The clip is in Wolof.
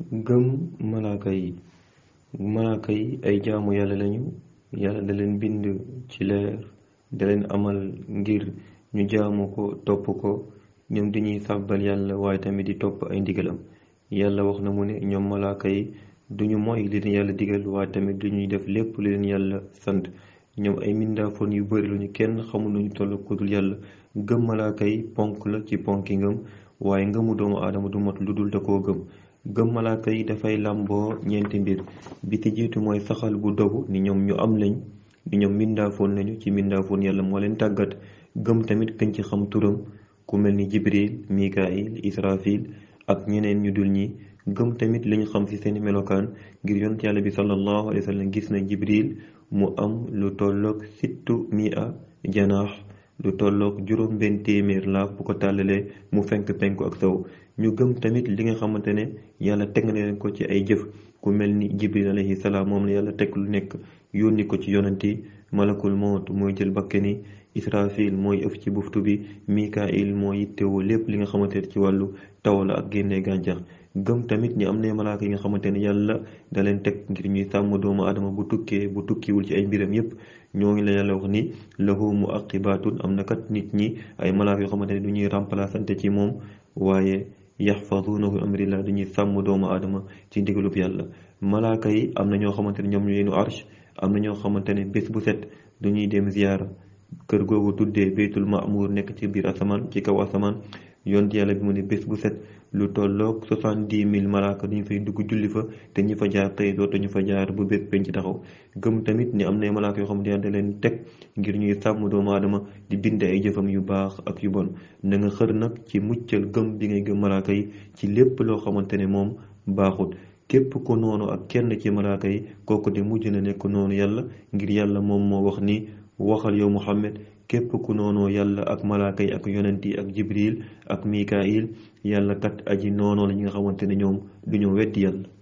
gëm malaaka yi malaaka yi ay jaamu yàlla lañu yàlla da leen bind ci leer da leen amal ngir ñu jaamu ko topp ko ñoom dañuy sàbbal yàlla waaye tamit di topp ay ndigalam yàlla wax na mu ne ñoom malaaka yi duñu moy li leen yàlla digal waaye tamit duñuy def lépp li leen yàlla sant ñoom ay mindaafoon yu bari luñu kenn xamul nuñu toll ku dul yàlla gëm malaaka yi ponk la ci ponki ngëm waaye ngëmu doomu aadama du mot lu dul da koo gëm gëm malaaka yi dafay làmboo ñeenti mbir bi ci jiitu mooy saxal bu dogu ni ñoom ñu am lañ ni ñoom mindaafoon lañu ci mindaafoon yàlla moo leen tàggat gëm tamit kañ ci xam turam ku mel ni jibril mikail israfil ak ñeneen ñu dul ñi gëm tamit li ñu xam ci seeni melokaan ngir yonent yàlla bi sallallahu alayhi wa sallam gis na jibril mu am lu tolloog sittu mia janaax lu tolloog juróom benn téeméer laaf bu ko tàllalee mu fenk penku ak sow ñu gëm tamit li nga xamante ne yàlla teg na leen ko ci ay jëf ku mel ni jibril alayhi salaam moom la yàlla teg lu nekk yónni ko ci yonent yi malakul mawt mooy jël bakkani israfil mooy ëf ci buftu bi mikail mooy yittewoo lépp li nga xamante ne ci wàllu taw la ak génnee gàncax gëm tamit ni am na malaaka yi nga xamante ne yàlla da leen teg ngir ñuy sàmm doomu adama bu tukkee bu tukkiwul ci ay mbiram yépp ñooñu la yàlla wax ni lahu muaqibatun am na kat nit ñi ay malaaka yoo xamante ne du ñuy remplaçante ci moom waaye yaxfadunahu amrillah du ñuy sàmm doomu adama ci ndigalub yàlla malaaka yi am na ñoo xamante ne ñoom ñu leenu arsh am na ñoo xamante ne bés bu set du ñuy dem ziyaara kër googu tuddee baytul ma'mur nekk ci biir asamaan ci kaw asamaan yont yàlla bi mu ne bés bu set lu tolloog soixante-dix mille malaaka duñu fay dugg julli fa te ñi fa jaar tey dootuñu fa jaar bu bés penc taxaw gëm tamit ni am na malaaka yoo xam ne da leen teg ngir ñuy sàmm doomu aadama di bind ay jëfam yu baax ak yu bon na nga xër nag ci muccal gëm bi ngay gëm malaaka yi ci lépp loo xamante ne moom baaxut képp ko noonu ak kenn ci malaaka yi kooku de mujj na nekk noonu yàlla ngir yàlla moom moo wax ni waxal yow Muhammad képp ku noonoo yàlla ak malaaka yi ak yonent yi ak jibril ak mikail yàlla kat aji noonoo la ñi nga xamante ne ñoom du ñu weddi yàlla